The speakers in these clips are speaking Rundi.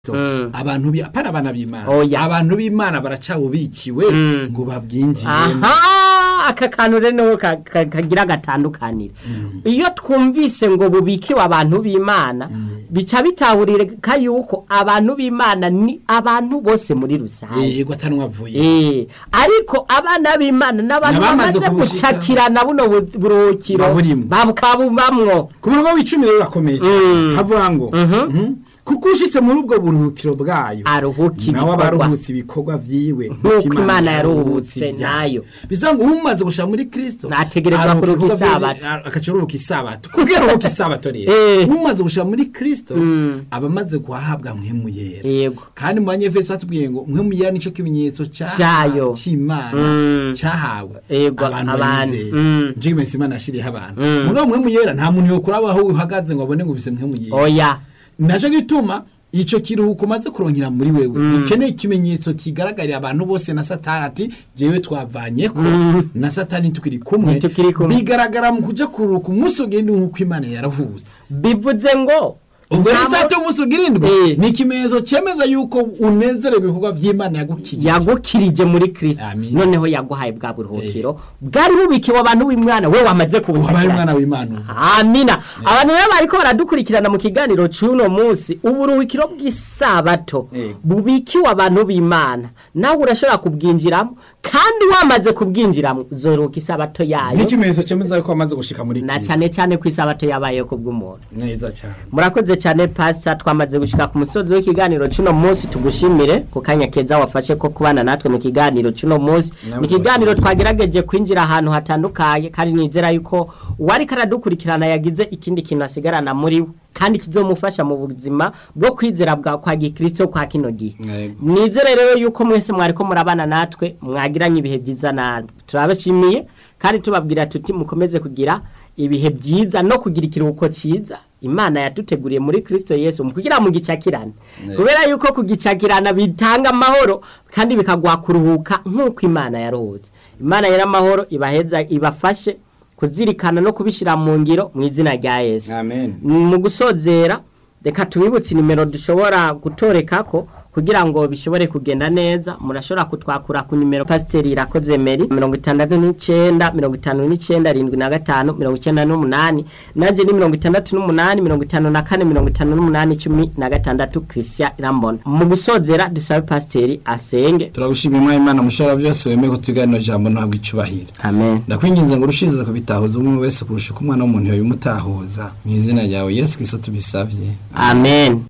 Mm. abantu bi- apana abana b'imana Oya. abantu b'imana baracawubikiwe Mm. ngo babwinjiremo aha aka kantu rero ka- ka- kagira gatandukanire iyo twumvise ngo bubikiwe abantu b'imana bica bitahurika yuko abantu b'imana ni abantu bose muri rusange yego atanwa avuye Eh, ariko abana b'imana n'abantu N'abamaze bamaze kubushika. gucakirana buno bu- buruhukiro Baburimwo. bakabubamwo ku murongo w'icumi rero urakomeye cyane havuga ngo mhm, kuko ushitse muri ubwo buruhukiro bwayo aruhuka nawe ibikorwa abaruhutse ibikorwa vyiwe Nk'uko Imana yaruhutse nayo. bivuga ngo umaze gushika muri kristo Nategerezwa aruhuka kuruhuka ibikorwa vyiwe, isabato. a- agaca aruhuka isabato kubwo aruhuka isabato rero Eh. umaze gushika muri kristo aba amaze guhabwa mpwemu yera yego kandi mu banyefeso batubwiye ngo mpwemu yera nico kimenyetso ca- Cayo. c'imana Mm. cahawe Yego, abantu abantu. bayizeye Mm. nje kimenyetso imana yashiriyeho abantu Mm. mugabo mpwemu yera nta muntu yokuraba aho uhagaze ngo abone ngo ufise mpwemu yera oya naco gituma ico kiruhuko umaze kurongera muri wewe ikeneye ikimenyetso kigaragarira abantu bose na satani ati jewe twavanyeko na satani tukiri kumwe Ntitukiri kumwe. bigaragara mu kuja kuruhuka umunsi ugenda nk'uko imana yarahutse bivuze ngo ubwo rero nta isato y'umunsi ugira indwi Eh. ni ikimenyetso cemeza yuko unezerewe ibikorwa vy'imana yagukijije yagukirije muri kristo Amin. noneho yaguhaye bwa buruhukiro bwari bubikiwe abantu b'imwana we wamaze wabaye kubucakira umwana w'imana ubu. amina abantu rero bariko baradukurikirana mu kiganiro c'uno munsi uburuhukiro bw'isabato Yego. bubikiwe abantu b'imana nawe urashobora kubwinjiramo kandi wamaze kubwinjiramo uzoruhuka isabato yayo nk'ikimenyetso cemeza yuko wamaze gushika muri na Kristo. cane cane ko isabato yabayeho kubw'umuntu neza cyane murakoze cyane pasita twamaze gushika ku musozi w'ikiganiro cy'uno munsi tugushimire ku kanya keza wafashe ko kubana natwe mu kiganiro cy'uno munsi Namwe mu kiganiro twagerageje kwinjira ahantu hatandukanye kandi nizera yuko uwari karadukurikirana yagize ikindi kintu asigarana muri we kandi kizomufasha mu buzima bwo kwizera bwa kwa gikristo kwa kino gihe Yego. nizere rero yuko mwese mwariko murabana natwe mwagiranye ibihe byiza nabi turabashimiye kandi tubabwira tuti mukomeze kugira ibihe byiza no kugira ikiruhuko cyiza imana yaduteguriye muri kristo yesu mu kugira mu gicakirane kubera yuko kugicakirana bitanga amahoro kandi bikaguha kuruhuka nk'uko imana yaruhutse imana y'amahoro ibaheza ibafashe kuzirikana no kubishyira mu ngiro mu izina rya yesu amen mu gusozera reka tubibutse nimero dushobora gutoreka ko kugira ngo bishobore kugenda neza murashobora kutwakura ku nimero pasiteri irakoze meri mirongo itandatu n'icyenda mirongo itanu n'icyenda arindwi na gatanu mirongo icyenda n'umunani nanjye ni mirongo itandatu n'umunani mirongo itanu na kane mirongo itanu n'umunani cumi na gatandatu christian irambona mu gusozera dusabe pasiteri asenge turagushimira umwanya imana mushobora byose wemeye kutuganira jambo ntabwo icubahiro amen ndakwinginze ngo urushirize kubitahuza umwe wese kurusha uko umwana w'umuntu yabimutahuza mu izina ryawe yesu kristo tubisavye amen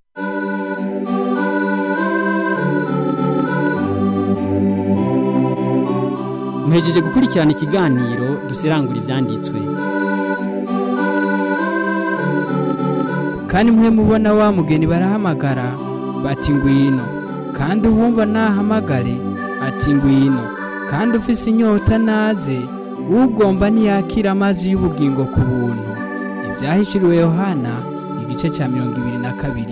muhejeje gukurikirana ikiganiro dusirangura ibyanditswe kandi mwe mubona wa mugeni barahamagara bati ngwino kandi uwumva nahamagare ati ngwino kandi ufise inyota naze ugomba ntiyakira amazi y'ubugingo ku buntu ibyahishuriwe yohana igice cya mirongo ibiri na kabiri